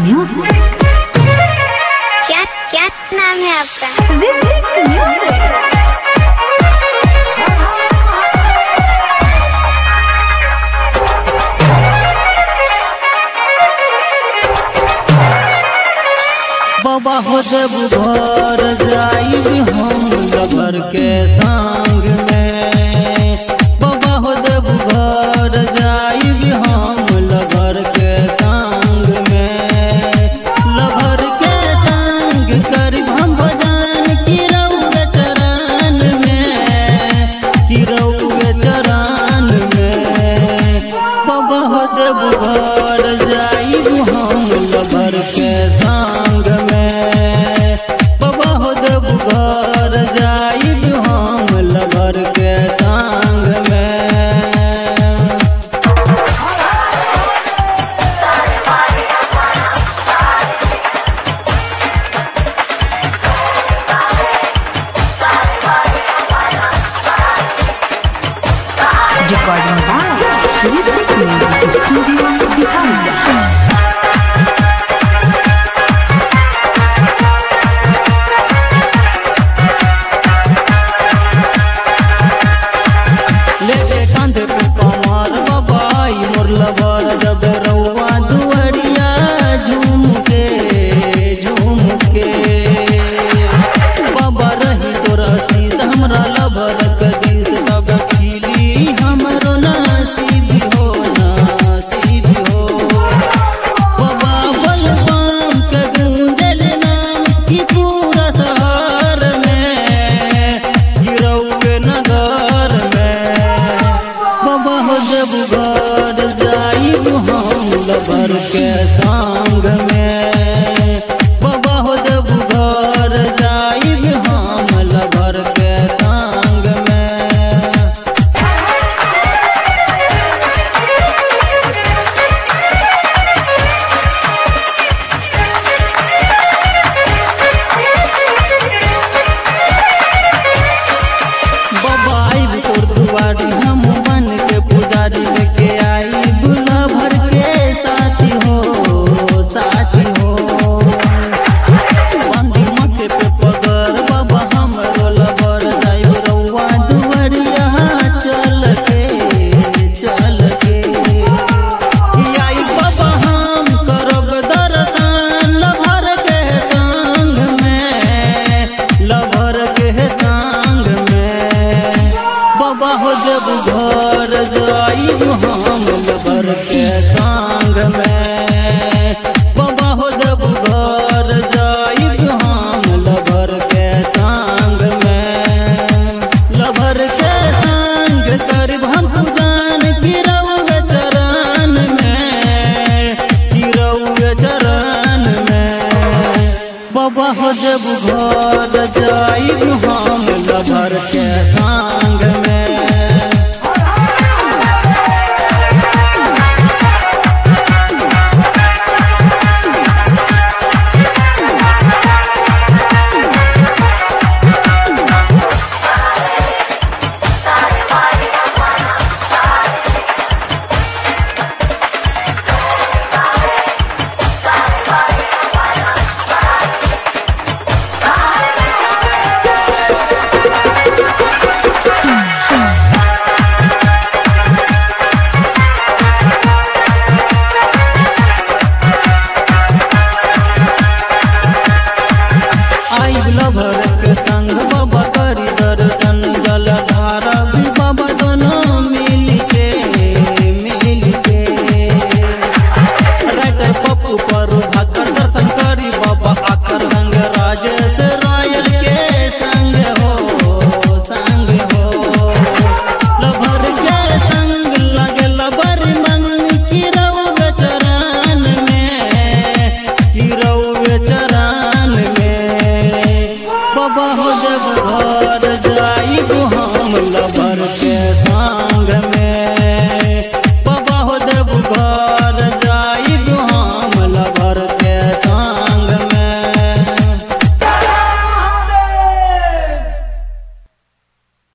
Music. क्या क्या नाम है आपका Visit Music. बाबा हो जब घर जाइब हम लबर के संग में बाबा हो जब घर जाइब हम लबर के संग में लबर के संग करब हम भजन किरऊ के चरण में किरऊ के चरण में बाबा हो जब घर जाइब हम लबर के संग में बाबा हो जब घर जाइब हम लबर के संग में Recording by Visit Music Studio Bihar. लेके कांधे पे कमर बाबाई मोर लबर जब रउआ दुअरिया झूम के झूम के बाबा रही तोर शीश हमरा लबर के दिस तब खिली हमरो नसीब हो नसीब हो बाबा बलराम के गूंजल नाम ई पूरा शहर में गिरौए नगर में बाबा हो जब घर जाइब हम लबर के संग में बाबा हो जब घर जाइब हम लबर के संग में बाबा आइब तोर दुआरी हम बन के पुजारी लेके आई दूल्हा भर के साथी हो साथी हो बंदी मथे पे पगर बाबा हमरो लबर जाइब रउआ दुआरिया चल के चल के आई बाबा हम करब दर्शन लभर के संग में लभर के संग में बाबा हो जब घर जाइब हम लभर के संग में बाबा हो जब घर जाइब हम लभर के संग में लभर के संग करब हम पूजन गिरऊ चरण में गिरऊ चरण में बाबा हो जब घर जाइब हम लभर के संग में आई लभर